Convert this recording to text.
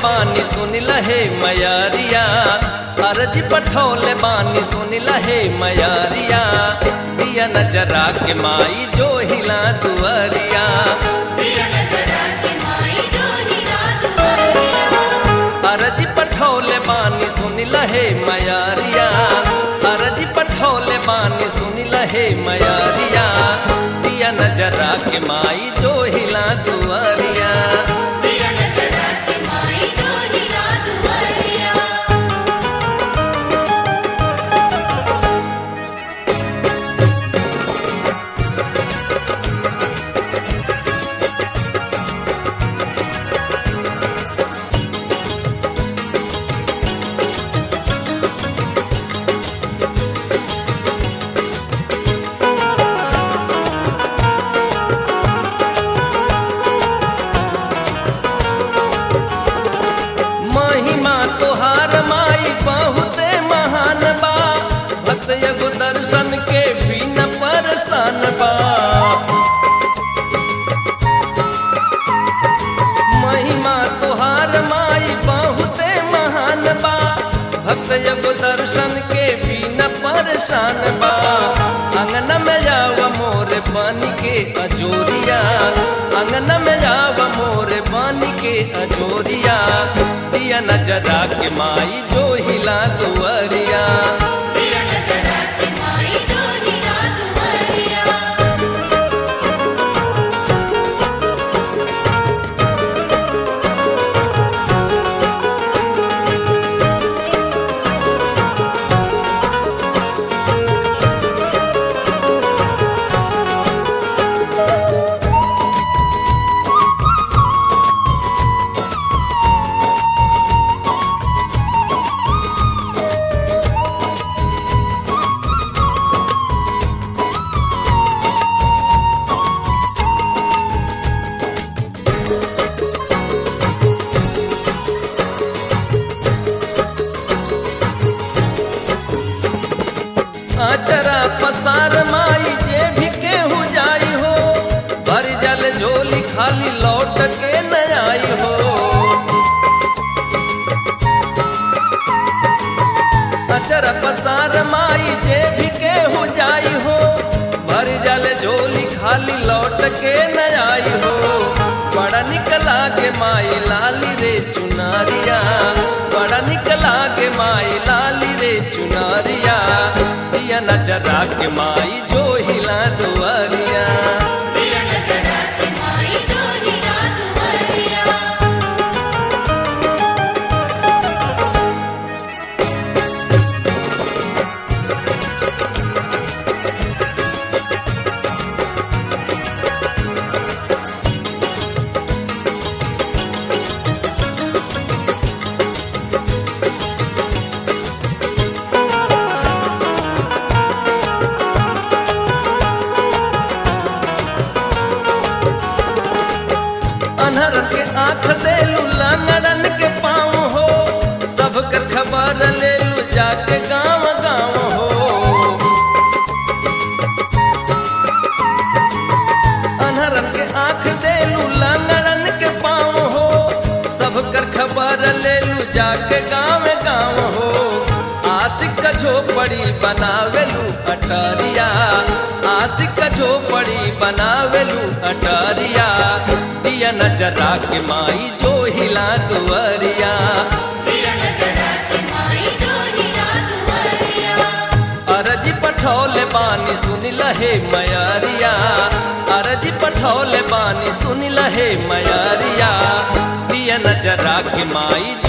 बानी सुन लहे मयारिया अर्जी पठौले बानी सुन लहे मयारिया दिया नजरा के माई जो हिला दुआरिया दिया नजरा के माई जो हिला दुआरिया अर्जी पठौले बानी सुन लहे मयारिया अर्जी पठौले बानी सुन लहे मयारिया दिया नजरा के माई जो हिला दुआरिया दिया नजरा के माई जो हिला दुआरिया महिमा तोहार माई बहुते महान बा भक्त एगो दर्शन के भी न परेशान बा महिमा तोहार माई बहुते महान बा भक्त एगो दर्शन के भी न परेशान बा अंगन में जाव मोर बन के अजोरिया अंगन में जाव मोर बन के अजोरिया दिया नजरा के माई जो हिला दुआरिया दिया नजरा के माई जो हिला दुआरिया आचरा पसार माई जे भी केहू जाई हो भर जल झोली खाली लौट के न आई हो अचरा पसार माई जे भी केहू जाई हो भर जल झोली खाली लौट के न आई हो बड़ा निकला के माई लाली रे चुनारिया बड़ा निकला के माई लाली रे चुनारिया दिया नजरा के माई जो हिला दुआरिया दिया नजरा के माई जो हिला दुआरिया अनहर के आंख देलू लंगड़न के पाँव हो सबकर खबर लेलू जाके गांव गांव हो अनहरन के आंख देलू लंगड़न के पाँव हो सबकर खबर लेलू जाके गांव गांव हो आशिक का झोपड़ी बनावेलू अटारिया आशिक का झोपड़ी बनावेलू अटारिया दिया नजरा के माई जो हिला दुआरिया दिया नजरा के माई जो हिला दुआरिया अरजी पठौले बानी सुन लहे मयारिया अरजी पठौले बानी सुन लहे मयारिया दिया नजरा के माई